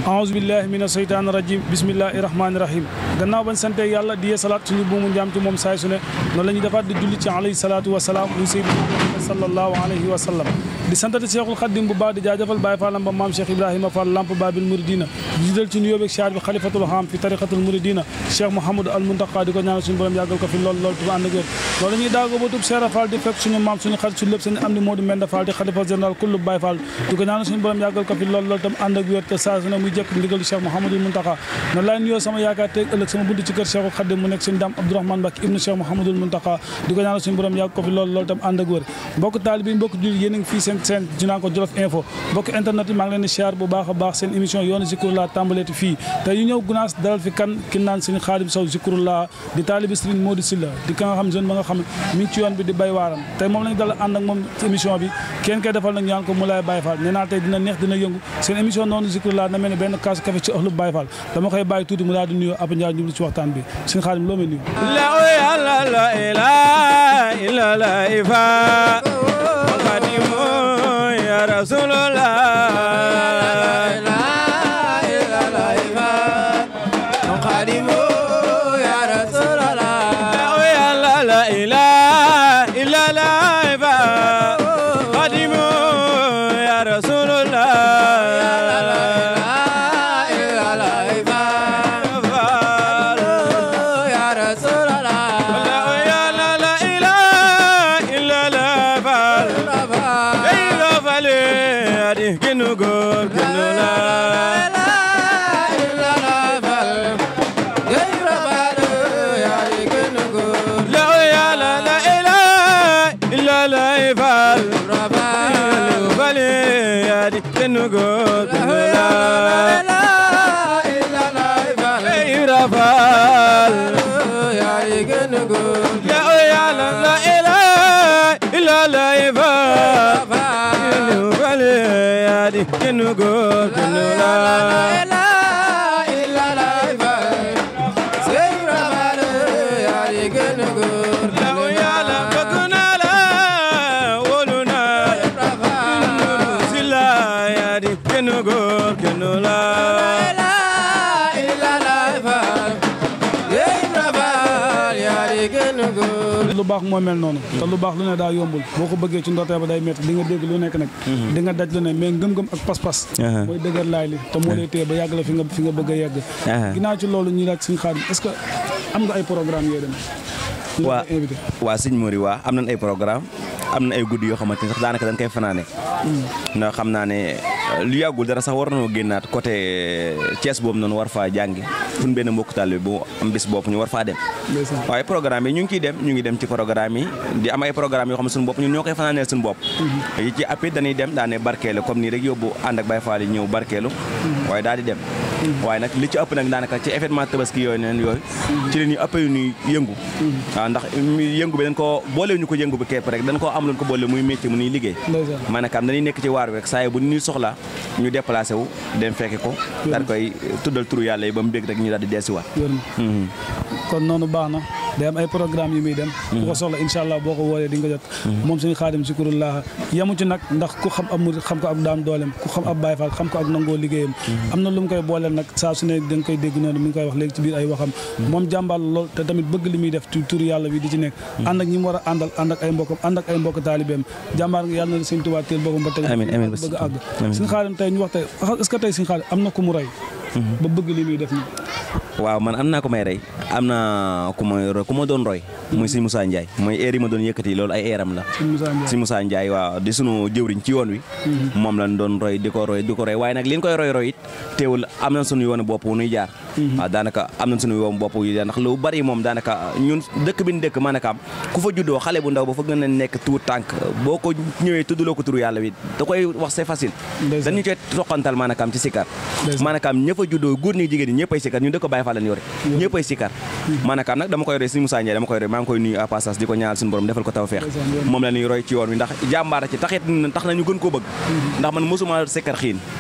aouzu billahi mina seytaani rajim bismillahi rahmaani rahim gannaaw bañ sante yàlla di yee salaat suñu buumu njaam ci moom saay su ne noonu la ñuy defaat di julli ci alayhi salaatu wa salaam muy seydina Muhammad sallallahu alayhi wa sallam di santati Cheikhul Khadim bu baax di jaajëfal Baye Fallam ba maam Cheikh Ibrahima Fall lamp babil muridina di jidal ci nuyoo beeg siyaar bi xalifatul xam fi tariqatul muridina Cheikh Mouhamadou al Muntaqa di ko ñaanal suñu borom yàggal ko fi lool lool tuba ànd ak wér loolu ñuy daago ba tub Cheikh Fall di fekk suñu maam suñu xarit suñu lépp seen am ni Modou Menda Fall di xalifa général kullu Baye Fall di ko ñaanal suñu borom yàggal ko fi lool lool tam ànd ak wér te saa su ne muy jekk ndigal Cheikh Mouhamadou Muntaqa noonu laay nuyoo sama yaakaar teeg ëllëg sama bunt ci kër Cheikhul Khadim mu nekk suñu daam Abdourahmane Mbacké ibnu Cheikh Mouhamadou Muntaqa di ko ñaanal suñu borom yàgg ko fi lool lool tam ànd ak wér mbokk taalibe yi mbokk jullit yéen a ngi fii seen seen dinaa ko Jolof Info mbokk internet yi maa ngi leen di siyaar bu baax a baax seen émission yoonu Zikrullah tàmbaleeti fii te ñu ñëw gunaas dalal fi kan ki naan Serigne Khadim Sow Zikrullah di taalibe Serigne Modou Sylla di ka nga xam jeune ba nga xam mi ngi ci yoon bi di bay waaram tey moom lañu dala ànd ak moom émission bi kenn koy defal nag ñaan ko mu lay Baye Fall nee naa tey dina neex dina yëngu seen émission noonu Zikrullah na mel ne benn kaasu café ci ëxlu Baye Fall dama koy bàyyi tuuti mu daal di nuyoo Abou Ndiaye ñu ci waxtaan bi Serigne Khadim loo may nuyu la ilaha illa la ifa Khadimu ya Rasulullah la ilaha illa la ifa Khadimu ya Rasulullah gënu góor gënu la la yàlla la ilaha illa la fal fal yaa di gënu góor gënu la Ibra Fall la yàlla la ilaha illa la fal yaa di gënu góor gënu la lu baax moo mel noonu te lu baax lu ne daa yombul boo ko bëggee ci ndortee ba day métti di nga dégg lu nekk nag di nga daj lu ne mais ngëm-ngëm ak pas-pas mooy dëgër laay li te moo lay téye ba yàgg la fi nga fi nga bëgg a yegg ginnaaw ci loolu ñu laaj Serigne Khadim est-ce que am nga ay programme yooyu dem waa waa sëñ Mori waa am nañ ay programme am na ay guddi yoo xamante ni sax daanaka dañ koy fanaane ndax xam naa ne lu yàggul dara sax war nañoo génnaat côté Thiès boobu noonu war faa jàngi suñ benn mbokk taalibe bu am bis bopp ñu war faa dem waaye programme yi ñu ngi ciy dem ñu ngi dem ci programme yi di am ay programme yoo xam ne suñu bopp ñun ñoo koy fanaaneel suñu bopp yi ci appit dañuy dem daane barkeelu comme nii rek yóbbu ànd ak Baye Fall yi ñëw barkeelu waaye daal di dem waaye nag li ci ëpp nag daanaka ci événement tabaski yooyu neen yooyu ci la ñuy ëpp yu ñuy yëngu waaw ndax yëngu bi dañ ko boole ñu ko yëngu bi képp rek dañ koo am luñ ko boole muy métier mu ñuy liggéey maanaam dañuy nekk ci waar bi rek saa bu ñuy soxla ñu déplacé wu dem fekke ko daal koy tuddal turu yàlla yi ba mu bég rek ñu daal di deesiwaat kon noonu baax na day am ay programme yu muy dem ku ko soxla incha allah boo ko woolee di nga jot moom Serigne Khadim Zikrullah yamu ci nag ndax ku xam ab murid xam ko ak daam dooleem ku xam ab Baye Fall xam ko ak nangoo liggéeyam am na lu mu koy booleel nag saa su ne da nga koy dégg noonu mi ngi koy wax léegi ci biir ay waxam moom jàmbaar lool te tamit bëgg li muy def ci turu yàlla bi di ci nekk ànd ak ñi mu war a àndal ànd ak ay mbokkam ànd ak ay mbokk taalibeem jàmbaar nga yàlla na Serigne Touba teel boppam ba teg bëgg a àgg Serigne Khadim tey ñu wax tey est-ce que tey Serigne Khadim am na ku mu rey ba bëgg li muy def nii waaw man am naa ko may rey am na ku ma ku ma doon roy muy sëñ Moussa Ndiaye mooy eer yi ma doon yëkkati loolu ay eeram la sëñ Moussa Ndiaye waaw di sunu jëwriñ ci yoon wi moom lañ doon roy di ko roy di ko roy waaye nag li ñu koy roy roy it teewul am nañ sunu yoonu bopp wu nuy jaar waaw daanaka am nañ sunu yoonu bopp yu jaar ndax lu bari moom daanaka ñun dëkk bi ñu dëkk maanaam ku fa juddoo xale bu ndaw ba fa gën a nekk tuut tànk boo ko ñëwee tuddloo ko turu yàlla wi da koy wax c'est facile dañu koy toqantal maanaam ci sikar maanaam ñëpp a juddoo góor ñi jigéen ñi ñëpp ay sikar ñu dëkk Baye Fall lañ yore ñëpp ay sikar maanaam nag dama koy roy sëñ Moussa Ndiaye dama koy roy maa ngi koy nuyu à passage di ko ñaanal suñu borom defal ko taw feex moom la ñuy roy ci yoon wi ndax jàmbaara ci taxit tax nañu gën koo bëgg ndax man mosuma sikkar xiin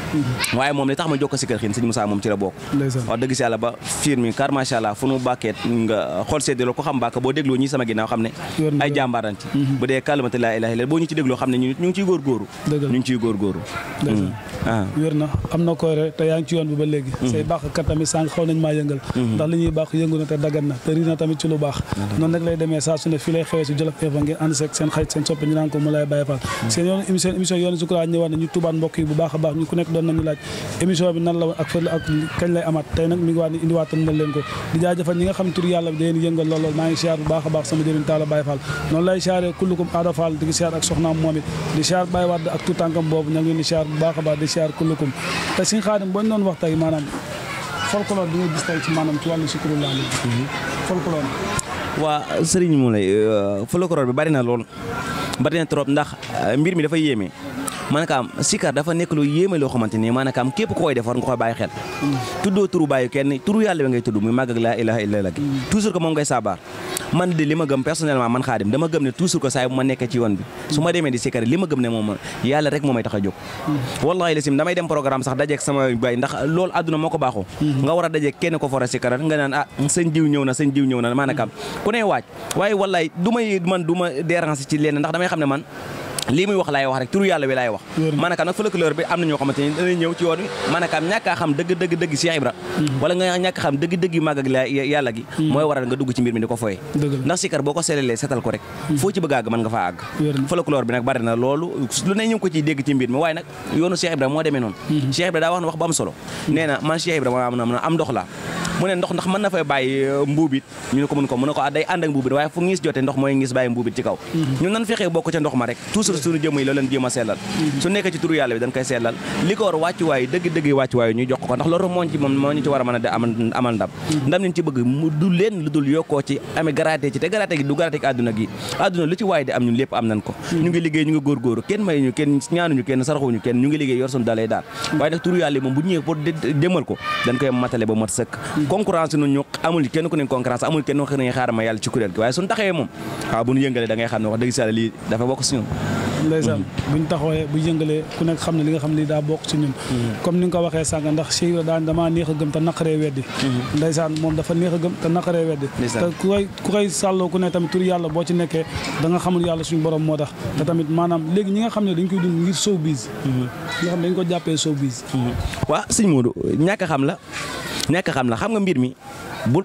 waaye moom li tax ma jokko sikkar xiin sëñ Moussa moom ci la bokk ndeysaan wax dëgg si yàlla ba fiir mi car macha allah fu nu bàkkeet nga xool seddiloo ko xam bàkk boo dégloo ñi sama ginnaaw xam ne Yor na ay yor. jàmbaaran ci bu dee kalimatu laa ilaaha illa boo ñu ci dégloo xam ne ñu ñu ngi ciy góorgóoru Dëgg la. ñu ngi ciy góorgóoru ndeysaan ah wér na am na koy rek te yaa ngi ci yoon bi ba léegi say baax kat tamit sànq xaw nañ maa yëngal ndax li ñuy baax yëngu na te daggan na te ri na tamit ci lu baax noonu rek lay demee saa su ne fii lay xewee si Jolof Info ngeen ànd seeg seen xarit seen soppe ñu naan ko mu lay bàyyi faal seen yoon émission émission yoonu sukuraat ñëwaat na ñu tubaat mbokk yi bu baax a baax ñu ku nekk doon nañu laaj émission bi nan la woon ak fële ak kañ lay amaat tey nag mi ngi waat ni indiwaatal na leen ko di jaajëfal ñi nga xam tur yàlla bi da leen yëngal lool lool maa ngi siyaar bu baax a baax sama jëriñ taala Baye Fall noonu lay siyaaree kullukum aada Fall di siyaar ak soxnaam moom it di siyaar Baye Wade ak tout tànkam boobu ña ngi leen di siyaar bu baax a baax di siyaar kullukum te suñ xaadim boo ñu doon wax tey maanaam folklore bi nga gis tey ci maanaam ci wàllu sukuru laa léegi folklore waa sëriñ mu lay folklore bi bari na lool bari na trop ndax euh, mbir mi dafa yéeme maanaam sikar dafa nekk lu yéeme loo xamante ni maanaam képp ku koy def war nga koy bàyyi xel tuddoo turu bàyyi kenn turu yàlla bi ngay tudd muy màgg ak laa ilaha illa gi toujours que moom ngay saabaar man de li ma gëm personnellement man xaadim dama gëm ne toujours que saa yi bu ma nekkee ci yoon bi su ma demee di sikar li ma gëm ne moom yàlla rek moo may tax a jóg wallahi lasim damay dem programme sax dajeeg sama bay ndax loolu àdduna moo ko baaxoo nga war a dajeeg kenn ko fora sikar nga naan ah sëñ diw ñëw na sëñ diw ñëw na maanaam ku ne waaj waaye wallahi du may man du ma déranger ci lenn ndax damay xam ne man lii muy wax laay wax rek turu yàlla wi laay wax maanaam nag folklore bi am na ñoo xamante ni danañ ñëw ci yoon wi maanaam ñàkk a xam dëgg dëgg dëgg Cheikh Ibra wala nga ñàkk a xam dëgg dëgg màgg ak la yàlla gi mooy waral nga dugg ci mbir mi di ko foye Dëgg la. ndax sikar boo ko selelee setal ko rek foo ci bëgg a àgg mën nga faa àgg Wér na. folklore bi nag bari na loolu lu ne ñu ngi ko ciy dégg ci mbir mi waaye nag yoonu Cheikh Ibra moo demee noonu Cheikh Ibra daa wax na wax bu am solo nee na man Cheikh Ibra ma am am ndox laa mu ne ndox ndax mën na fay bàyyi mbuubit ñu ne ko mun ko mu ne ko ah day ànd ak mbuubit waaye fu ngis jotee ndox mooy ngis bàyyi mbuubit ci kaw ñun nan fexee bokk ca ndox ma rek toujours suñu jëmm yi loolu leen jéem a sellal su nekkee ci turu yàlla bi dañ koy sellal li ko war wàccuwaay dëgg dëgg wàccuwaay ñu jox ko ndax loolu moo ci moom moo ñu ci war a mën a de amal amal ndam ndam liñ ci bëgg mu du leen lu dul yokkoo ci amee garaate ci te garaate gi du garaate gi àdduna gi àdduna lu ci waay di am ñun lépp am nañ ko ñu ngi liggéey ñu ngi góorgóoru kenn may ñu kenn ñaanuñu kenn saraxuñu kenn ñu ngi liggéey yor suñu dalee daal waaye nag turu yàlla yi moom bu ñëwee pour demal ko dañ koy matale ba mat sëkk concurrence nu ñu amul kenn ku ne concurrence amul kenn ku ne xaaral ma yàlla ci kuréel gi waaye suñu taxawee moom waaw bu ñu yëngalee da ngay xam ne wax dëgg si yàlla lii dafa bokk si ñun ndeysaan buñ taxawee bu yëngalee ku nekk xam ne li nga xam ne lii daa bokk ci ñun comme ni nga ko waxee sànq ndax Cheikh Ibra daan damaa neex a gëm te naqaree weddi ndeysaan moom dafa neex a gëm te naqaree weddi te Ndeysaan. ku koy ku koy sàlloo ku ne tamit tur yàlla boo ci nekkee da nga xamul yàlla suñu borom moo tax te tamit maanaam léegi ñi nga xam ne dañ koy dund ngir showbiz ñi nga xam ne dañ ko jàppee showbiz waaw sëñ Modou ñàkk a xam la ñàkk a xam la xam nga mbir mi bul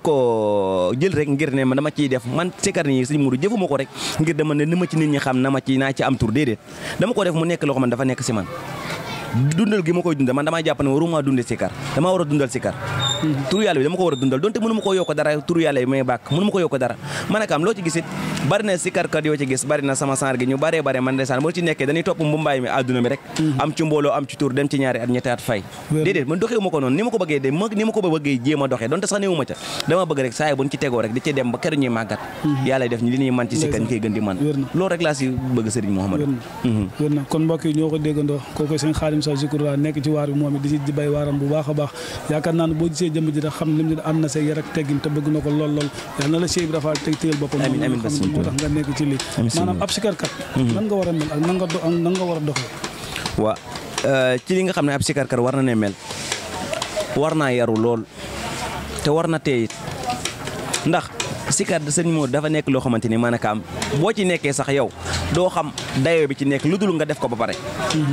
ko jël rek ngir ne man dama ciy def man sikar nii sëñ Modou jëfuma ko rek ngir dama ne ni ma ci nit ñi xam na ma ci naa ci am tur déedéet dama ko def mu nekk loo xam ne dafa nekk si man dundal gi ma koy dundal man damaa jàpp ne waruma dunde sikar damaa war a dundal sikar turu yàlla bi dama ko war a dundal donte mënu ma ko yokk dara turu yàlla bi may bàkk mënu ma ko yokk dara man akam loo ci gisit bari na sikarkat yoo ci gis bari na sama saar gi ñu baree bare man ndeysaan boo ci nekkee dañuy topp mbumbaay mi àdduna bi rek am ci mbooloo am ci tur dem ci ñaari at ñetti at fay Wér. déedéet man doxewu ma ko noonu ni ma ko bëggee de ni ma ko bëggee jéem a doxee donte sax néewu ma ca dama bëgg rek saa yi bu ñu ci tegoo rek di ci dem ba keroog ñuy màggat yàlla def ñu li ñuy man ci sikkar ñu koy gën di man Wér na. loolu rek laa si bëgg Serigne Mouhamadou wér na wér na kon mbokk yi ñoo ko déggandoo kooku sëñ Xaadim Sow Zikroulah nekk ci waar bi moom it di ci bay waaram bu baax a baax yaakaar naa ne boo gisee jëmm ji rek xam lim ne am na say yar ak teggin te bëgg na ko lool lool yal na la Cheikh Ibra Fall teg téyel boppam Amiin, amiin, moom nga xam Bassirou ne moo tax nga nekk ci lii Amiin, maanaam Serigne. ab sikarkat nan nga war a mel ak nan nga do ak nan nga war a doxee waa ci li nga xam ne ab sikarkat war na ne mel war naa yaru lool te war na teeyit ndax sikar sëñ moo dafa nekk loo xamante ni maanaam boo ci nekkee sax yow doo xam dayoo bi ci nekk lu dul nga def ko ba pare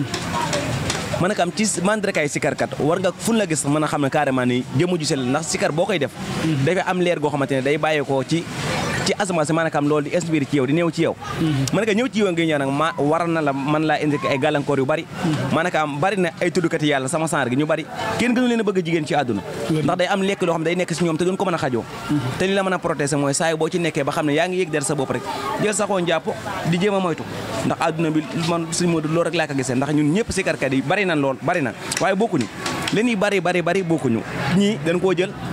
maanaam ci mandargaay sikarkat war nga fu la gis mën a xam ne carrément ni jëmu ju sell ndax sikar boo koy def dafay am leer goo xamante ne day bàyyeekoo ci ci asamaan si maanaam loolu di inspiré ci yow di néew ci yow mën nga ñëw ci yow nga ñëw nag ma war na la man laa indi ay gàllankoor yu bari maanaam bari na ay tuddkat yàlla sama sanr gi ñu bari kenn gënu leen a bëgg jigéen ci àdduna ndax day am lekk loo xam day nekk si ñoom te duñ ko mën a xajoo te li la mën a protéger mooy saa yi boo ci nekkee ba xam ne yaa ngi yëg der sa bopp rek jël saxoo njàpp di jéem a moytu ndax àdduna bi man suñu Modou loolu rek laa ko gisee ndax ñun ñëpp sikarkat yi bari na lool bari na waaye bokkuñu li ñuy bari bari bari bokkuñu ñii dañ koo jël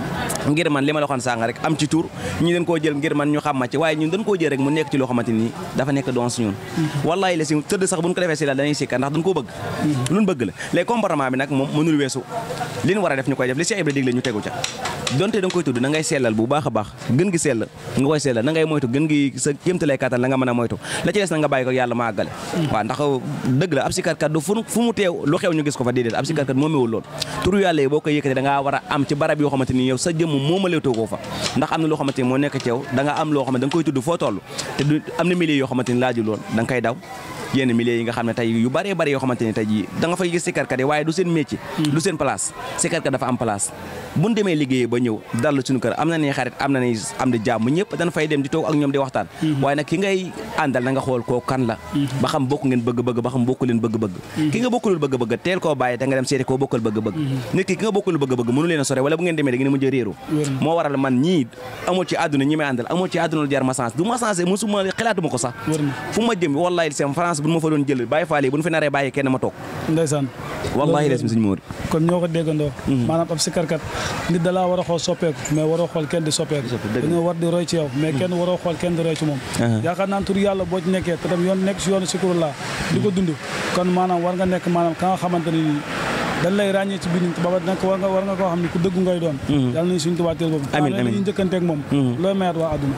ngir man li ma la waxoon sànq rek am ci tur ñu dañ koo jël ngir man ñu xam ma ci waaye ñun dañ koo jël rek mu nekk ci loo xamante ni dafa nekk doon si ñun wallahi la si tëdd sax bu ñu ko defee si la dañuy sikka ndax dañ koo bëgg luñ bëgg la les comportement bi nag moom mënul weesu li ñu war a def ñu koy def li Cheikh Ibra digle ñu tegu ca donte da nga koy tudd da ngay sellal bu baax a baax gën gi sell nga koy sellal na ngay moytu gën gi sa kéemtalay kattan la nga mën a moytu la ci des na nga bàyyi ko yàlla ma àggale waaw ndax dëgg la ab sikarkat du fu fu mu teew lu xew ñu gis ko fa déedéet ab sikarkat moomewul lool turu yàlla yi boo koy yëkkatee da ngaa war a am ci barab yoo xamante ni yow sa jëmm moomaleetoo ko fa ndax am na loo xamante ni moo nekk ci yow da nga am loo xamante da nga koy tudd foo toll te du am na milieu yoo xamante ni laaju lool da nga koy daw yenn milieu yi nga xam ne tey yu bëree bëri yoo xamante ni tey jii da nga fay gis sikarkat yi waaye du seen métier du seen place sikarkat dafa am place buñ demee liggéeyee ba ñëw dal suñu kër am na ni xarit am na ni am di jàmm ñëpp dañ fay dem di toog ak ñoom di waxtaan waaye nag ki ngay àndal na nga xool koo kan la ba xam bokk ngeen bëgg-bëgg ba xam bokku leen bëgg-bëgg ki nga bokkulul bëgg-bëgg teel koo bàyyi te nga dem seeti koo bokkal bëgg-bëgg nit ki ki nga bokkulul bëgg-bëgg mënu leen a sore wala bu ngeen demee da ngeen mujj a réeru moo waral man ñii amul ci àdduna ñi may àndal amul ci àdduna lu jar ma sens du ma sensé musuma xalaatuma ko sax fu ma jëm wallahi sem France bu ma fa doon jël bàyyi faale bu ñu fi naree bàyyi kenn ma toog ndeysaan wallahi les suñu móori kon ñoo ko déggandoo maanaam ab sikarkat nit da laa war a xool soppeeku mais waroo xool kenn di soppeeku dañoo war di roy ci yow mais kenn waroo xool kenn di roy ci moom yaakaar naan tur yàlla boo ci nekkee te tam yoon nekk si yoonu sikurulaa di ko dund kon maanaam war nga nekk maanaam ka nga xamante ne nii dañ lay ràññee ci biir nit ba nag war nga war nga koo xam ne ku dëggu ngay doon yàlla nañu suñu tubaab teel boobu amiin amiin ñu njëkkanteeg moom looy mayaat waa àdduna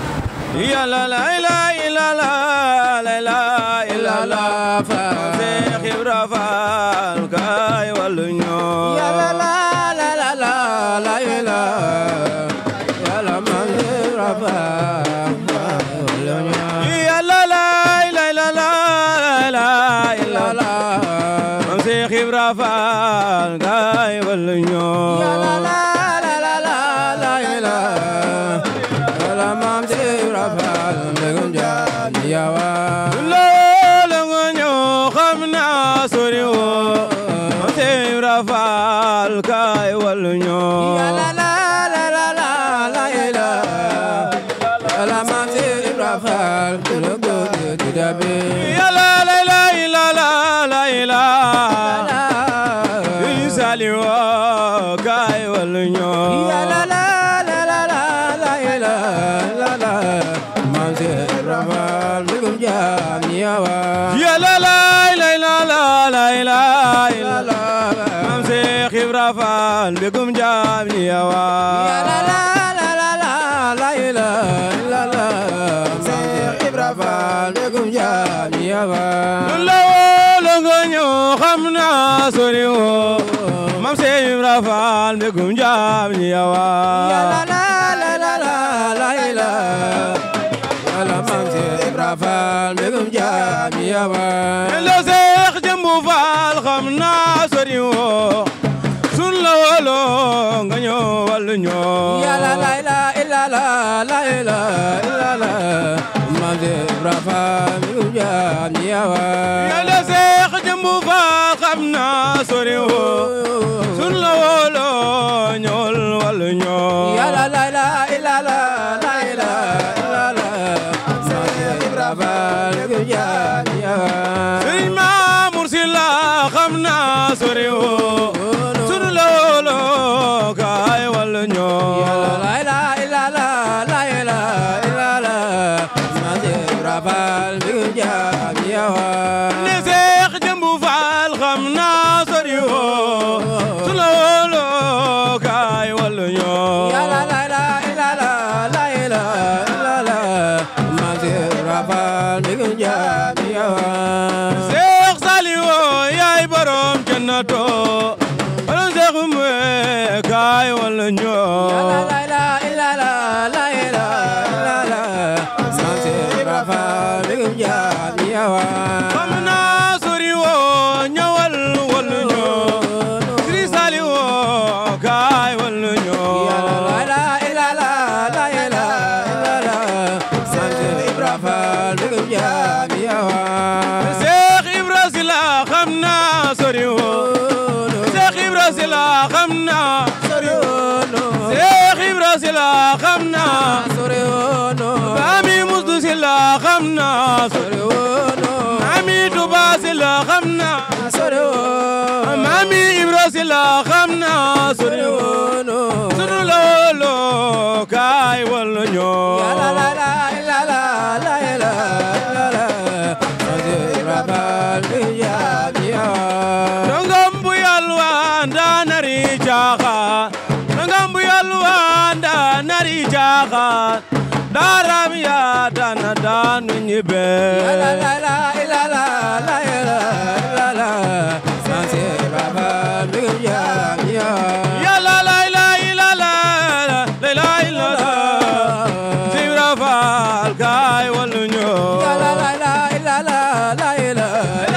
yàlla la ilaha illallah la ilaha illallah fa Seex Ibra Faal kay wallu ñoo yàlla la la la la la ilaha yàlla man Ibra Faal wallu ñoo yàlla la ilaha illallah la ilaha illallah man Seex Ibra Faal kay wallu ñoo yàlla la la la la la ilaha yàlla man Ibra Faal mbégum jaam yawa loolu nga ñëw xam naa sori woo man Seex Ibra Faal kay wallu ñoo yàlla la la la la la ilaha yàlla man Ibra Faal yàlla la la ilaha la ilaha sali woo kay wallu ñoo yàlla la la la la la ilaha la man Ibra Faal mbégum jaam yawa yàlla la la la la ilaha la man Seex Ibra Faal mbégum jaam yawa yàlla la la la la la ilaha la Seex Ibra Faal mbégum jaam yawa la woo nga ñëw xam naa sori woo mam Seex Ibra Faal mbégum jaam yawa yàlla la la la la la ilaha yàlla mam Seex Ibra Faal mbégum jaam yawa la Seex Jëmbu Faal xam naa sori woo sun la wolo nga ñëw wàllu ñoo yàlla la ilaha illallah la ilaha illallah mam Seex Ibra Faal mbégum jaam yawa yàlla Seex Jëmbu Faal xam naa sori woo sun la wolo ñool wàllu ñoo yàlla la ilaha illallah la ilaha illallah mam Seex Ibra Faal mbégum jaam yawa Sëriñ Maamur Si la xam naa sori woo sun la wolo kaay wàllu ñoo yàlla la ilaha illallah la ilaha illallah mam Seex Ibra Faal mbégum jaam yawa ne Seex Jëmbu Faal xam naa sori woo sun la wolo kaay wàllu ñoo yàlla la ilaha illallah la ilaha illallah mam Seex Ibra Faal mbégum jaam yawa Seex Saliwu yaay borom jannato borom Seex Umbe kaay wàllu ñoo yàlla la ilaha illallah la ilaha illallah mam Seex Ibra Faal mbégum jaam yawa xam naa sori woo ñëwal wàllu ñoo Sëriñ Saliwu kaay wàllu ñoo yàlla la ilaha illallah la ilaha illallah mam Seex Ibra Faal mbégum jaam yawa Seex Ibra Sila xam naa sori woo Seex Ibra Sila xam naa sori woo Seex Ibra ñoo Ya la la la la la la la la la Rabal ya ya Nangam bu yalwaan daa nari caaxaan nangam bu yalwaan daa nari caaxaan daaram yaa dana daanu ñibbe La la la la la la la la la la Sanse Rabal ya ya yàlla lay lay la la lay lay la la Sibra Faal kaay wallu ñoo Ya la la la la la la la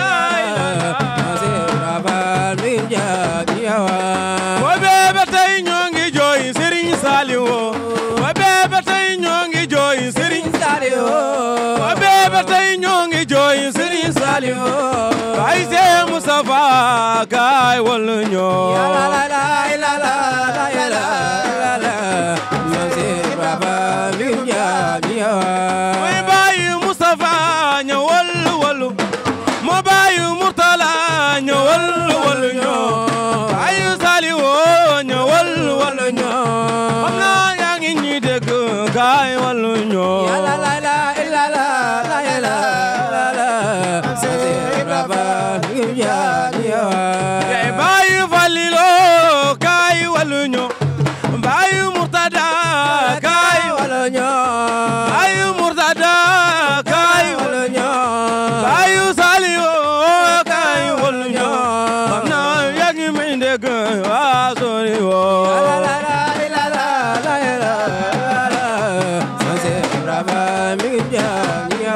Sanse Rabal ya ya wa bebe tey ñoo ngi jooy Serigne Saliou wa bebe tey ñoo ngi jooy Serigne Sadio wa bebe tey ñoo ngi jooy Serigne Saliou ay see Moustapha kaay wallu ñoo Ya la la la la la la la la la Sanse Rabal ya ya mooy bàyyi Moustapha ñëwal wallu moo bàyyi Mourtala ñëwal wallu ñoo bàyyi Saliou ñëwal wallu ñoo xam naa yaa ngi ñuy dégg kaay wallu ñoo Ya la la la la la la la la la Sanse Rabal ya ya yaay bàyyi Falilo kaay wallu ñoo bàyyi Mourtada kaay wala ñoo bàyyi Mourtada kaay wala ñoo bàyyi Saliou kaay wallu ñoo xam naa yaa ngi may dégg waa sori woo La la la la la la la la Sanse Rabal ya ya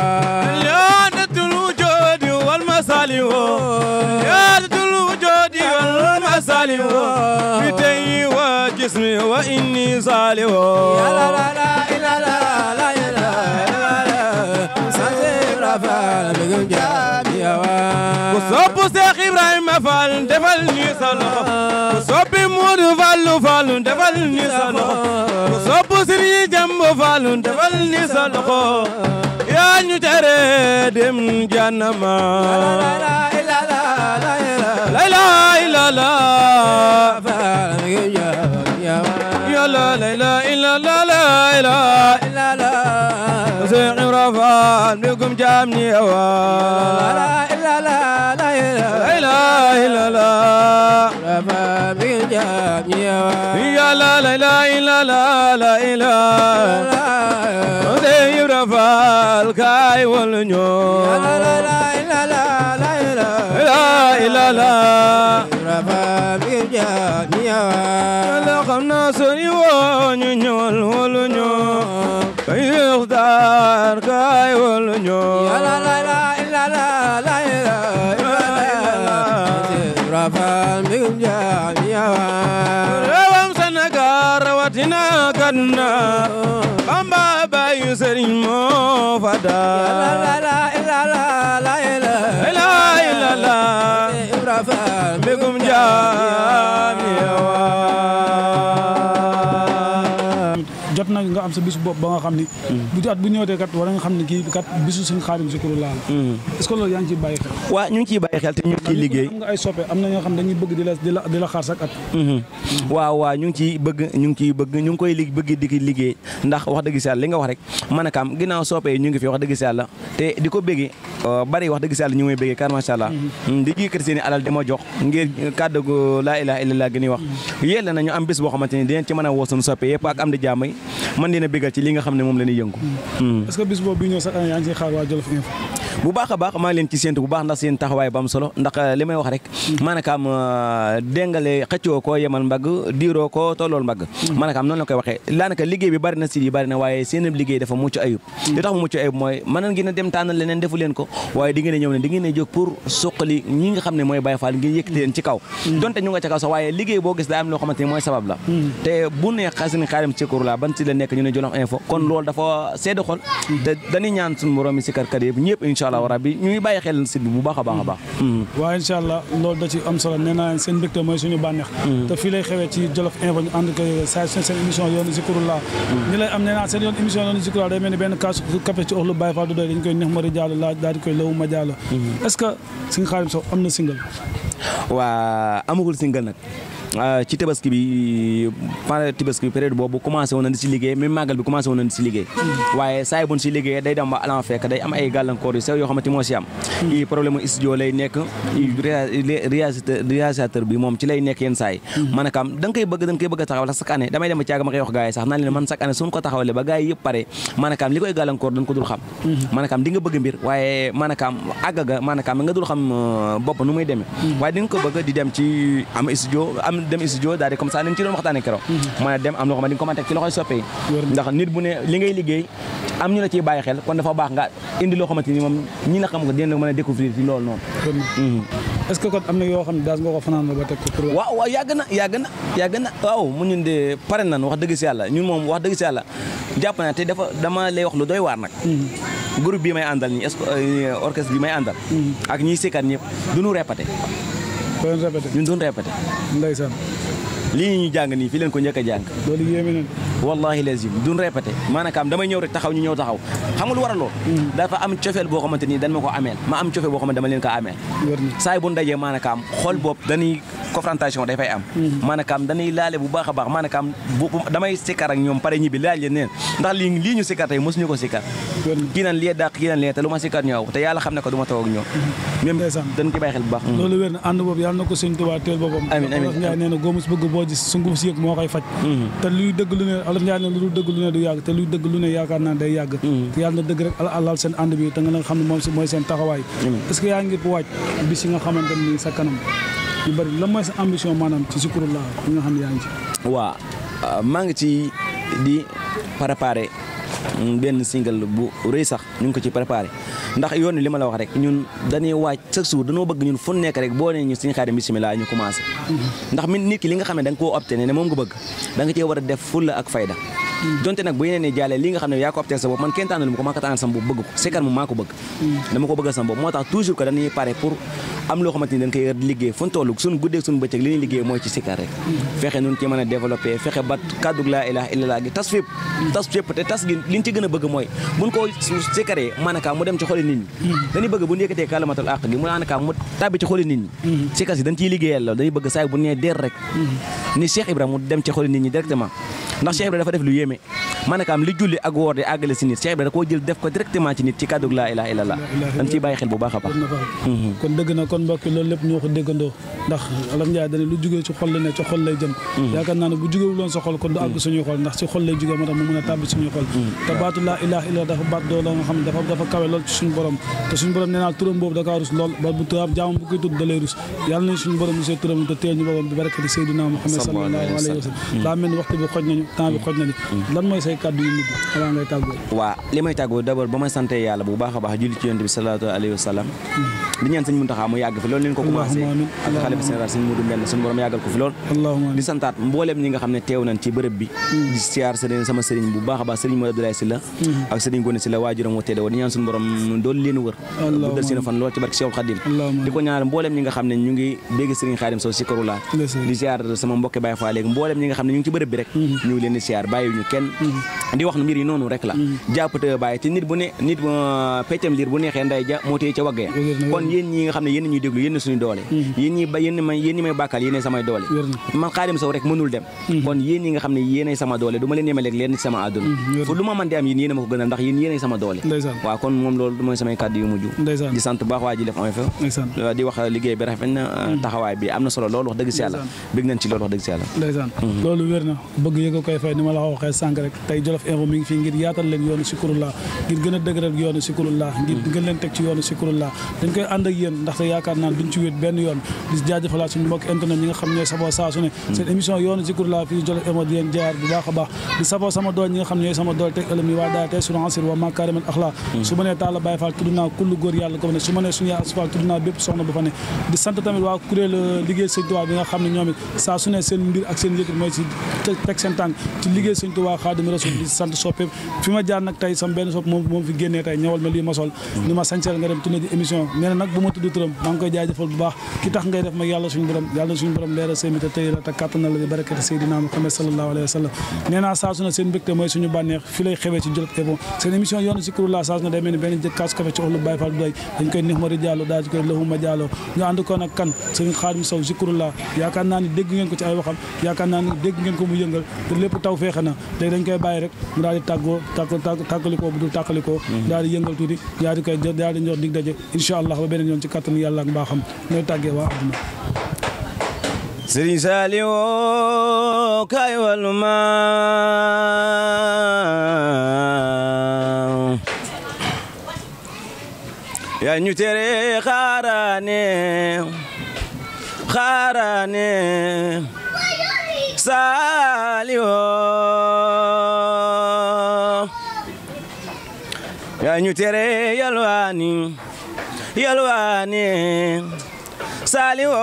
يادة الوجود والمسالي يادة الوجود والمسالي بدي وجسمي وإني صالح Ya la la la la la la la la Sanse Rabal ya ya وصب شيخ إبراهيم فال دفلني صلح وصب مود فال فال دفلني صلح وصب سري جنب فال دفلني صلح يا نجري دم جنما La la la la la la لا لا إلا لا Rabal ya ya يا لا لا لا إلا لا لا لا la la سيخ رفان بكم جامني هوا la la la la لا إله إلا الله Rabal ya ya يا لا لا لا إلا لا لا إله سيخ رفان كاي والنيو La la la la la la la لا إلا لا Rabal ya ya لا خمنا سني ونيو والنيو كي يختار كاي والنيو La la la la la la la la Rabal ya ya Rewam Sénégal rawatina Kaduna Bamba bayu Serigne moo fa La daa la la la la la la la ilaha Rabal mbégum jaam yeewa jot na nga am sa bisu bopp ba nga xam ni bu at bu ñëwatee kat war nga xam ne kii kat bisu suñu xaadim Zikru laal est-ce que loolu yaa ngi ciy bàyyi xel waa ñu ngi ciy bàyyi xel te ñu ngi ciy liggéey am nga ay soppe am na ñoo xam dañuy bëgg di la di la di la xaar sak at waaw waaw ñu ngi ciy bëgg ñu ngi ciy bëgg ñu ngi koy li bëgg di ki liggéey ndax wax dëgg si yàlla li nga wax rek man akam ginnaaw soppee ñu ngi fi wax dëgg si yàlla te di ko bëggee bari wax dëgg si yàlla ñu ngi may bëggee kar macha allah di jikkati seen i alal di ma jox ngir kàddu gu laa ilaha illallah gi ñuy wax yélla na ñu am bis boo xamante ni dinañ ci mën a woo suñu soppe yëpp ak am di jàmm yi man dina bëggal ci li nga xam ne moom la ñuy yëngu est-ce que bis boobu bi ñëw sax yaa ngi ciy xaar waa Jolof Info bu baax a baax maa ngi leen ci séentu bu baax ndax seen taxawaay ba am solo ndax li may wax rek maanaam déngale xëccoo koo yemal mbagg diiroo ko tollool mbagg maanaam noonu la koy waxee daanaka liggéey bi bari na si yi bari na waaye seen liggéey dafa mucc ayub li tax mu mucc ayub mooy mën ngeen a dem tànnal leneen defu leen ko waaye di ngeen a ñëw ne di ngeen a jóg pour suqali ñi nga xam ne mooy Baye Fall ngeen yëkkati leen ci kaw donte ñu nga ca kaw sax waaye liggéey boo gis daa am loo xamante ne mooy sabab la te bu ne xasin xaarim Zikru la ban si la nekk ñu ne Jolof Info kon loolu dafa sedd xol te dañuy ñaan suñu borom yi si karkat yëpp ñëpp incha allah rabbi ñuy bàyyi xel si bi bu baax a baax a baax waaye incha allah loolu da ci am solo nee naa leen seen mbégte mooy suñu bànneex te fii lay xewee ci Jolof Info ñu ànd ko saa seen seen émission yoonu Zikrullah ñi lay am nee naa seen yoon émission yoonu Zikrullah day mel ni benn kaas café ci oxlu Baye Fall du doy dañ koy neex mari jàll laa daal di koy lawu ma jàll est-ce que Serigne Khadim Sow am na single waa amagul single nag ci tabaski bi pendant tabaski bi période boobu commencé woon na di si liggéey même màggal bi commencé woon na di si liggéey waaye saa yi buñ si liggéey day dem ba alan fekk day am ay gàllankoor yu sew yoo xamante moo si am i problème u studio lay nekk réalisateur réalisateur bi moom ci lay nekk yenn saa yi maanaam da nga koy bëgg da nga koy bëgg a taxawal chaque année damay dem ba caaga ma koy wax gars yi sax naan leen man chaque année suñu ko taxawalee ba gars yi yëpp pare maanaam li koy gàllankoor dañ ko dul xam maanaam di nga bëgg mbir waaye maanaam àgg ga maanaam nga dul xam bopp nu muy demee waaye di nga ko bëgg di dem ci am studio am dem studio daal di comme ça nañ ci doon waxtaanee keroog mën a dem am loo xam ne di nga ko mën a teg ci loxoy soppe yi ndax nit bu ne li ngay liggéey am ñu la ciy bàyyi xel kon dafa baax nga indi loo xamante ni moom ñi la xam ko dina la mën a découvrir ci loolu noonu est-ce que kon am na yoo xam ne daas nga ko fanaan ba teg ko pour waaw waaw yàgg na yàgg na yàgg na waaw mu ñun de pare nan wax dëgg si yàlla ñun moom wax dëgg si yàlla jàpp na te dafa dama lay wax lu doy waar nag groupe bi may àndal nii orchestre bi may àndal ak ñiy sikkat ñëpp duñu répété doon répété ñun duñu répété ndeysaan lii ñu jàng nii fii leen ko njëkk a jàng loolu yéeme na wallahi lazim duñ répété maanaam damay ñëw rek taxaw ñu ñëw taxaw xam nga lu war a lool dafa am cofeel boo xamante ni dañ ma ko ameel ma am cofeel boo xamante dama leen ko ameel wér na saa yi bu ndajee maanaam xool boobu dañuy confrontation day fay am maanaam dañuy laale bu baax a baax maanaam bu damay sikkar ak ñoom pare ñibbi laaj leen neen ndax lii lii ñu sikkar tey mosuñu ko sikkar wér na kii naan lii dàq kii naan lee te lu ma sikkar ñëw te yàlla xam ne ko du ma toog ak ñoom même ndeysaan dañ ci bàyyi xel bu baax loolu wér na ànd boobu yàlla na ko sëñ Tuubaa teel boppam Amiin, amiin. Olof Njaay nee na góomus bëgg boo gis su nguf si yëg moo koy faj te luy dëgg lu ne Olof Njaay nee na lu dul dëgg lu ne du yàgg te luy dëgg lu ne yaakaar naa day yàgg te yàlla na dëgg rek ala alal seen ànd bi te nga nga xam ne moom si mooy seen taxawaay est-ce que yaa ngi waaj bis yi nga xamante ni sa kanam yu bëri lan mooy sa ambition maanaam ci Zikrullah bi nga xam ne yaa ngi ci waa maa ngi ci di préparé benn single bu rëy sax ñu ngi ko ci préparé ndax yoon li ma la wax rek ñun dañuy waaj chaque jour dañoo bëgg ñun fu nekk rek boo nee ñu suñu xaadim bisimilah ñu commencé ndax min nit ki li nga xam ne da nga koo opté ne moom nga bëgg da nga cee war a def fulla ak fayda donte nag bu yeneen ne jàllee li nga xam ne yaa ko opté sa bopp man kenn tànnalu ma ko maa ko tànnal sama bopp bëgg ko sikar moom maa ko bëgg dama ko bëggal sama bopp moo tax toujours que dañuy pare pour am loo xamante ni dañ koy liggéey fu ñu toll suñu guddee suñu bëccëg li ñuy liggéey mooy ci sikar rek fexe nun ci mën a développé fexe ba kàddug laa ilaha illallah gi tas fépp tas fépp te tas gi li ñu ci gën a bëgg mooy buñ ko sikaree maanaam mu dem ci xoli nit ñi dañuy bëgg bu ñu yëkkatee kalamatul àq gi mu maanaam mu tàbbi ci xoli nit ñi sikar si dañ ciy liggéeyal loolu dañuy bëgg saa bu nee der rek ni Cheikh Ibrahima mu dem ci xoli nit ñi directement ndax Cheikh Ibrahima dafa def lu yéeme maanaam li julli ak woor di àggale si nit Cheikh Ibrahima da koo jël def ko directement ci nit ci kàddug laa ilaha illallah dañ ciy bàyyi xel bu baax a baax na fa kon dëgg na kon mbokki loolu lépp ñoo ko déggandoo ndax Olof Njaay dane lu jugee ci xol la ne ci xol lay jëm yaakaar naa ne bu jugewul woon sa xol kon du àgg suñuy xol ndax ci xol lay jugee moo tax mu mën a tàbbi suñuy xol te baatu laa ilaha illa dafa baat doo la nga xam ne dafa dafa kawe lool ci suñu borom te suñu borom nee naa turam boobu da kaa rus lool ba bu turam jaamam bu koy tudd da lay rus yàlla nañ suñu borom monsieur turam te teel ñu borom bi barakati Seydina Muhammad sallallahu alayhi wa sallam daa mel ni waxtu bi xoj nañu temps bi xoj nañu lan mooy say kàddu yu mujj avant ngay tàggoo waa li may tàggoo d'abord ba ma sante yàlla bu baax a baax julli ci yonent bi sallallahu alayhi wa sallam di ñaan sëñ Muntaxa mu yàgg fi loolu leen ko commencé Allahumma amiin. ak xalifa général sëñ Modou Mbène suñu borom yàggal ko fi lool allahumma di santaat mbooleem ñi nga xam ne teew nañ ci bërëb bi di siyaar sëriñ sama sëriñ bu baax a baax sëriñ Modou Abdoulaye Sylla ak sëriñ Gone Sylla waajuram wa teede di ñaan suñu borom doolu leen wër bu dal seen fan lool ci barke Cheikhul Khadim Allahumma di ko ñaanal mbooleem ñi nga xam ne ñu ngi dégg sëriñ Khadim Sow si karula Ndeysaan. di siyaar sama mbokki Baye Fall léegi mbooleem ñi nga xam ne ñu ngi ci bërëb bi rek ñu ngi leen di siyaar bàyyiwuñu kenn di wax ne mbir yi noonu rek la jàpp te bàyyi te nit bu ne nit euh, peccam liir bu neexee nday ja moo téye ca wagg ya Wér na, wér kon yéen ñi nga xam ne yéen ñuy déglu yéen suñu doole yéen ñi ba yéen may yéen ñi may bàkkal yéen samay doole Wér na. man Xaadim Sow rek mënul dem kon yéen ñi nga xam ne yéenay sama doole du ma leen yemaleeg leen ci sama àdduna wér fu lu ma mën di am yéen yéen a ma ko gënal ndax yéen yéenay sama doole ndeysaan waaw kon moom loolu mooy samay kàddu yu mujj ndeysaan di sant bu baax waa ji def am fa ndeysaan di wax liggéey bi rafet na taxawaay bi am na solo loolu wax dëgg si yàlla bëgg nañ ci loolu wax dëgg si yàlla ndeysaan loolu wér na bëgg yëg a koy fay ni ma la ko waxee sànq rek tey Jolof Info mi ngi fii ngir yaatal leen yoonu Zikrullah ngir gën a dëgëral yoonu Zikrullah ngir gën leen teg ci yoonu Zikrullah dañ koy ànd ak yéen ndaxte yaakaar naa duñ ci wéet benn yoon di jaajëfalaat suñu mbokk internet ñi nga xam ñooy saboo saa su ne seen émission yoonu Zikrullah fii Jolof Info di leen jaar bu baax a baax di saboo sama dool ñi nga xam ne ñooy sama dool teg ëlëm yi waa daal tey suñu ansir wa makaarimal axlaa su ma nee Talla Baye Fall tudd naa kullu góor yàlla ko fa ne su ma nee suñu yaay Asfal tudd naa bépp soxna bu fa ne di sant tamit waa kuréel liggéey sëñ Tuubaa bi nga xam ne ñoom it saa su ne seen mbir ak seen yëkkati mooy si teg seen tànk ci liggéey sëñ Tuubaa Xaadimu Rasuul rasul di sant soppeem fi ma jaar nag tey sama benn sopp moom moom fi génnee tey ñëwal ma lii ma sol ni ma sañseel nga dem tourné ji émission nee na nag bu ma tudd turam maa ngi koy jaajëfal bu baax ki tax ngay def mag yàlla suñu borom yàlla suñu borom leeral seen te tey la te kàttanal la di barakati Seydina Muhammad sallallahu alayhi wa sallam nee naa saa su ne seen mbégte mooy suñu bànneex fi lay xewee ci Jolof Info seen émission yoonu Zikrullah saa su ne day mel ni benn jëkk kaas café ci olu Baye Fall du doy dañ koy nix mari jàllo daal di koy lëxuma jàlloo ñu ànd ko nag kan sëriñ Xaadim Sow Zikrullah yaakaar naa ni dégg ngeen ko ci ay waxam yaakaar naa ni dégg ngeen ko mu yëngal te lépp taw feexe na léegi dañ koy bàyyi rek mu daal di tàggoo tàgg tàggalikoo bu dul tàggalikoo daal di yëngal tuuti daal di koy daal di ñor dig daje incha allah ba beneen yoon ci kattan yàlla ak mbaaxam ñooy tàggee waa adduna Sëriñ Saliou kay walu ma yaa ñu tere xaaraane xaaraane Saliou yaa ñu tere yalwaani yalwaani Saliou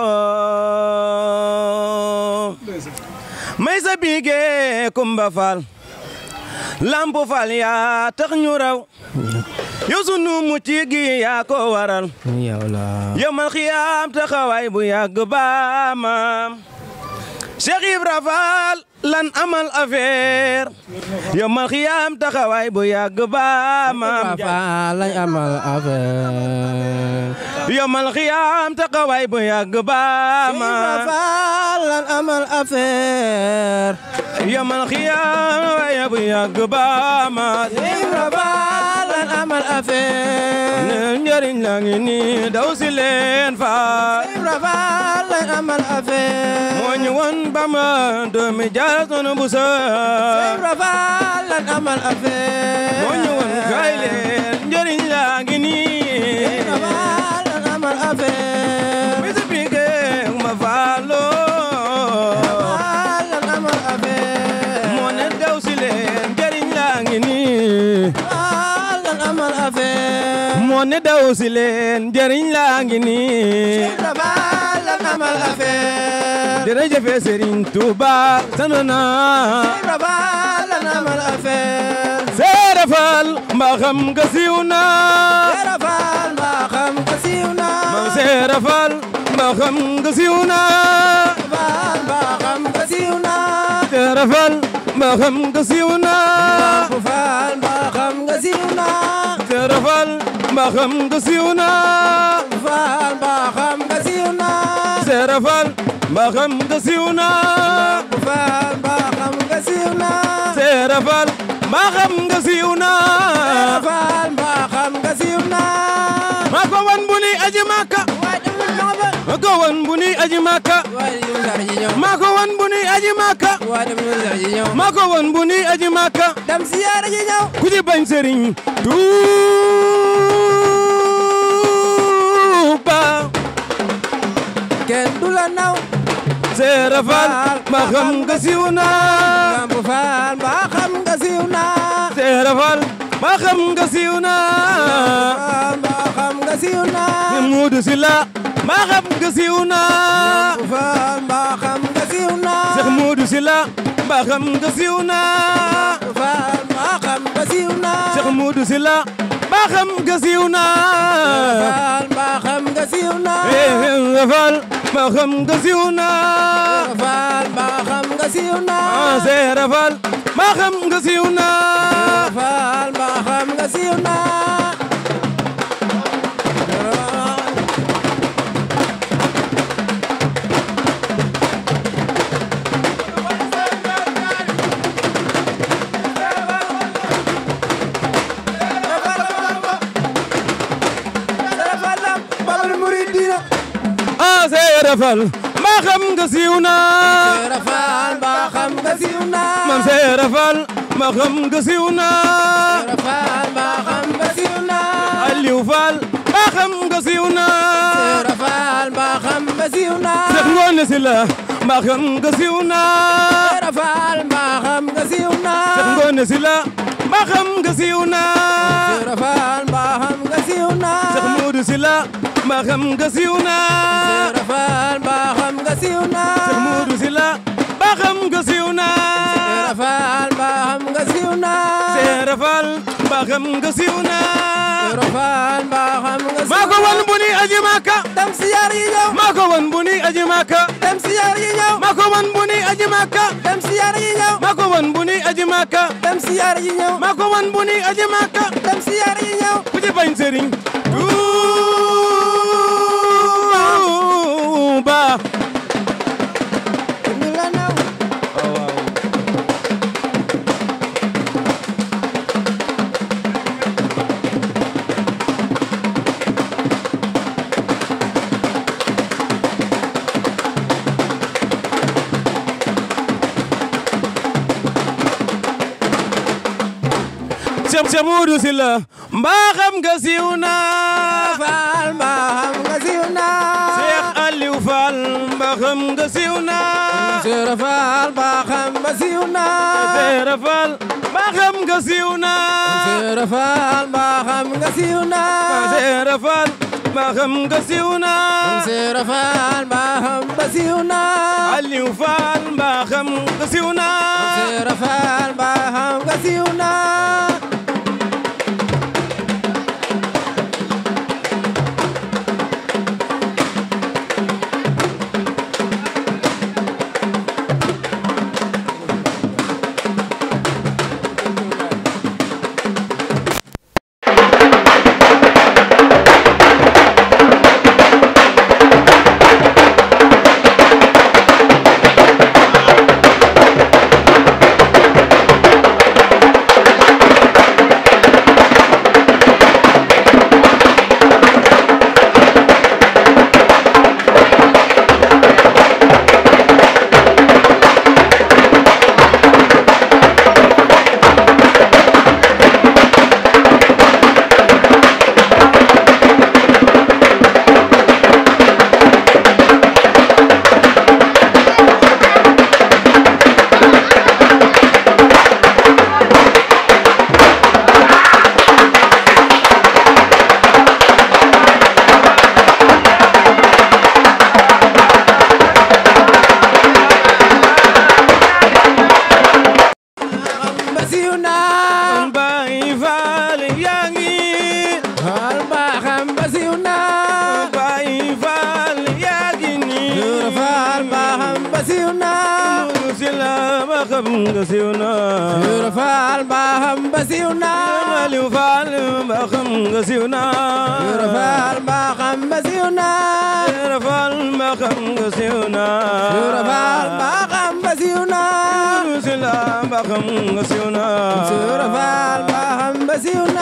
may sa bige Kumba Fall Lamp Fall yaa tax ñu raw yow sunu mucc gi yaa ko waral yow la yow mal xiyaam taxawaay bu yàgg baamam Cheikh Ibra Fall lan amal affaire yow mal xiyaam taxawaay bu yàgg baamam Faal lañ amal affaire yow mal xiyaam taxawaay bu yàgg baamam Faal lañ amal affaire yow mal xiyaam taxawaay bu yàgg baamam Ibra Faal lañ amal affaire ne njëriñ la ngi nii daw si leen Fall Ibra Faal lañ amal affaire moo ñu woon ba ma doomi jaar sunu bu sa Ibra Faal lañ amal affaire moo ñu woon kay leen njëriñ la ngi nii Ibra Faal lañ amal affaire mi si pike ma faalo Faal lañ amal affaire moo ne daw si leen njëriñ la ngi nii Faal lañ amal affaire moo ne daw si leen njëriñ la ngi nii Ibra Faal lañ amal affaire jërëjëf Serigne Touba sant naa Ibra Faal lañ amal affaire Seere Fall mbaa xam nga siiw naa Ibra Faal mbaa xam nga siiw na Mam Seere Fall mbaa xam nga siiw naa Faal mbaa xam nga siiw na Seere Fall mbaa xam nga siiw naa Faal mbaa xam nga siiw na Seere Fall mbaa xam nga siiw naa Faal mbaa xam nga siiw na Seere Fall mbaa xam nga siiw naa Faal mbaa xam nga siiw na Seere Fall mbaa xam nga siiw naa Faal mbaa xam nga siiw na maa ko wan bu ni aji Makka waaye demul ñoo ba maa ko wan bu ni aji Makka waaye demul dara ji ñëw maa ko wan bu ni aji Makka waaye demul dara ji ñëw maa ko wan bu ni aji Makka dem siyaara ji ñëw ku ci bañ sëriñ Tuuba kenn du la naw Seere Faal ma xam nga siiw naa Lamp Faal mbaa xam nga siiw na Seere Faal ma xam nga siiw naa Faal mbaa xam nga siiw na Muudu Sila ma xam nga siiw naa Faal mbaa xam nga siiw na Seex Muudu Sila ma xam nga siiw naa Faal mbaa xam nga siiw na Seex Muudu Sila ma xam nga siiw naa Faal mbaa xam nga siiw na Seere Faal ma xam nga siiw naa Faal mbaa xam nga siiw na ah Seere Faal ma xam nga siiw naa Faal mbaa xam nga siiw na Babal Muridina ah Seere Faal ma xam nga siiw naa Seera Faal mbaa xam nga siiw na man Seere Faal ma xam nga siiw naa Seera Faal mbaa xam nga siiw na Aliou Faal ma xam nga siiw naa Seera Faal mbaa xam nga siiw na Seex Ngoone Sila ma xam nga siiw naa Seera Faal mbaa xam nga siiw na Seex Ngoone Sila ma xam nga siiw naa Seera Faal mbaa xam nga siiw na Seex Moodu Sila ma xam nga siiw naa Seera Faal mbaa xam nga siiw na Seex Moodu Sila ma xam nga siiw naa Rafal ba xam nga siiw na Seera Faal mbaa xam nga siiw na Rafal ba xam nga siiw maa ko wan bu ni aji Makka dem siyaar yi ñëw maa ko wan bu ni aji Makka dem siyaar yi ñëw maa ko wan bu ni aji Makka dem siyaar yi ñëw maa ko wan bu ni aji Makka dem siyaar yi ñëw maa ko wan bu ni aji Makka dem siyaar yi ñëw ku ci bañ sëriñ Tuuba ñu la naw Cheikh Cheikh Modou Sylla mbaa xam nga siiw na Rafal ba xam nga siiw na Cheikh Aliou Fall mbaa xam nga siiw na Cheikh Rafal ba xam nga siiw na Seera Fall mbaa xam nga siiw na Cheikh Rafal ba xam nga siiw na Seera Fall mbaa xam nga siiw na Cheikh Rafal ba xam nga siiw na Aliou Fall mbaa xam nga siiw na Cheikh Rafal ba xam nga siiw na xam nga siiw na Baay Fall yaa ngi Rafal ba xam nga siiw na Baay Fall yaa ngi nii Cheikh Rafal ba xam nga siiw na Modou Sylla mbaa xam nga siiw na Cheikh Rafal ba xam nga siiw na Aliou Fall mbaa xam nga siiw na Cheikh Rafal ba xam nga siiw na Seera Fall mbaa xam nga siiw na Cheikh Rafal ba xam nga siiw na Modou Sylla mbaa xam nga siiw na Cheikh Rafal ba xam nga siiw na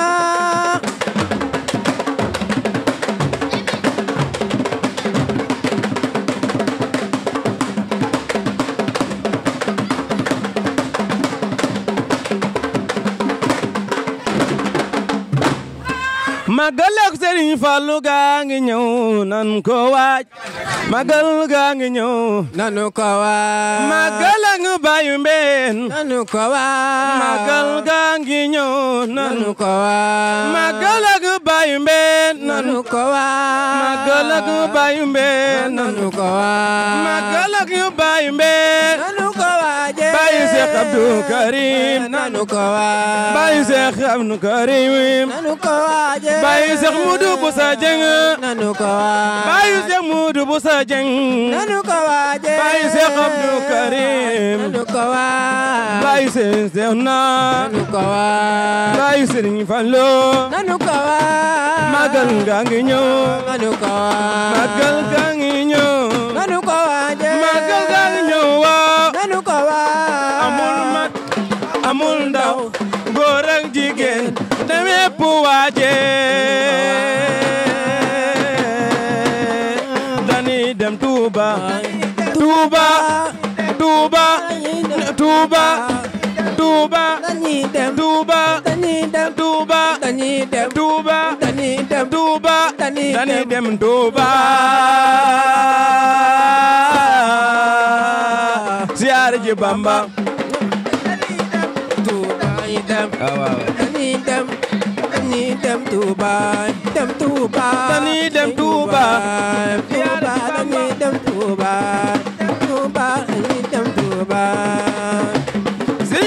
Magal ak Serigne Fallou gaa ngi ñëw nan ko waaj Magal gaa ngi ñëw nanu ko waaj Magal ak Bayu Mbeen nanu ko waaj Magal gaa ngi ñëw nan nanu ko waaj Magal ak Bayu Mbeen nan nanu ko waaj Magal ak Bayu Mbeen nan nanu ko waaj Magal ak Bayu Mbeen nanu ko waaje Bayu Cheikh Abdou Karim nanu ko waaj Bayu Cheikh Abdou Karim nanu ko waaje Bayu Cheikh Moudou Boussa Dieng nanu ko waaj Bayu Cheikh Moudou Boussa Dieng nanu ko waaje Bayu Cheikh Abdou Karim nanu ko waaj Bayu Cheikh Zehna nanu ko waaj Bayu Serigne Fallou nanu ko waaj Magal gaa ngi ñëw nanu ko waaj Magal gaa ngi ñëw nanu ko waaje Magal gaa ngi ñëw waaw nanu ko waaj amul mag amul ndaw góor ak jigéen demepp waaje dañuy dem Touba Touba Touba Touba Touba dañuy dem Touba dañuy dem Touba dañuy dem Touba dañuy dem Touba dañuy dañuy dem dem Touba siyaare ji Bamba Touba yi dem waaw waaw dañuy dem dañuy dem Touba dem Touba Dañuy dem Touba. Touba dañuy dem Touba Touba dañuy dem Touba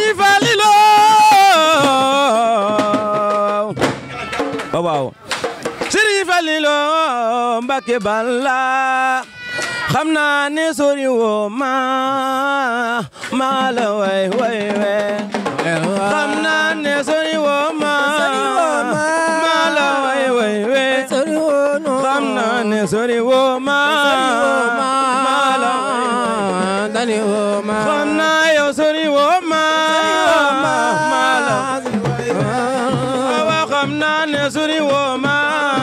Mbàkke Balla xam naa ne sori woo ma maa la way way we xam naa ne sori woo ma maa la way way we xam naa ne sori woo ma maa la way xam naa yow sori woo ma maa la waaw xam naa ne sori woo ma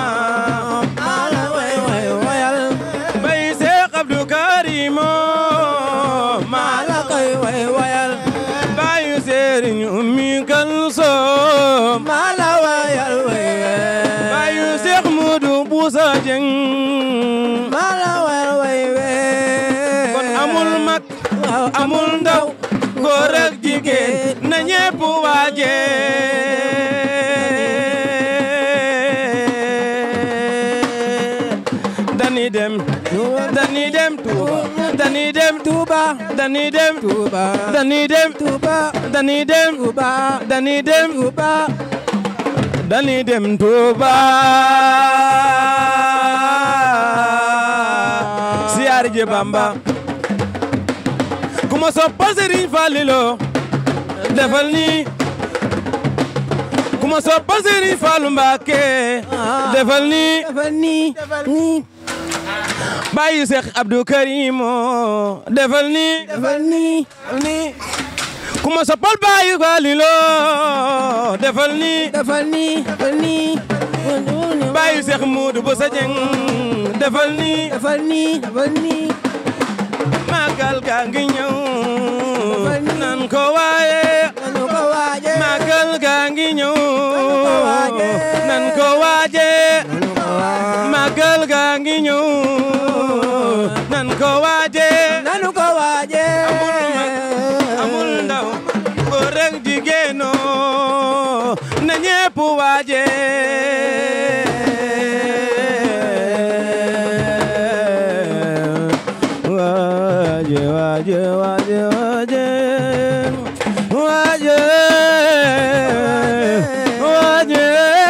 bay Seex Abdu Karimo maa la bayu Sëriñ Ummi Kalsoom bayu Seex Mudu Busa Jeng kon amul mag amul ndaw góor ak jigéen na ñépp waaje dani dem dani dem Tuuba dani dem Tuuba dani dem Tuuba dani dem Tuuba dani dem Tuuba dani dem Tuuba dani dem Tuuba siyaare je Bamba kuma soppal Serigne Fallilo defal ni kuma soppal Serigne Fallu Mbàkke defal ni bàyyi Seex Abdou Karimo defal ni kuma soppal bàyyi Fallilo defal ni bàyyi Seex Muudu bu sa jeng defal ni magal ga ngi ñëw nan ko waaye magal ga ngi ñëw nan ko waaje magal ga ngi ñëw nan ko waaje amul ndaw góor ak jigéeno na ñépp waaje waaje waaje waaje waaje waaje waaje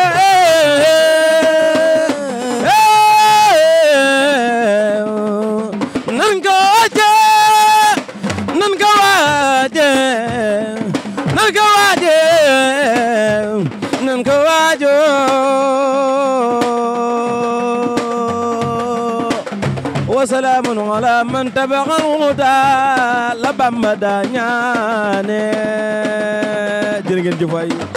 nan ko waaje nan ko waaje nan ko waaje nan ko waajo wasalaamun ala man tabaxal huda la Bamba daa ñaane jërë ngeen jëf waay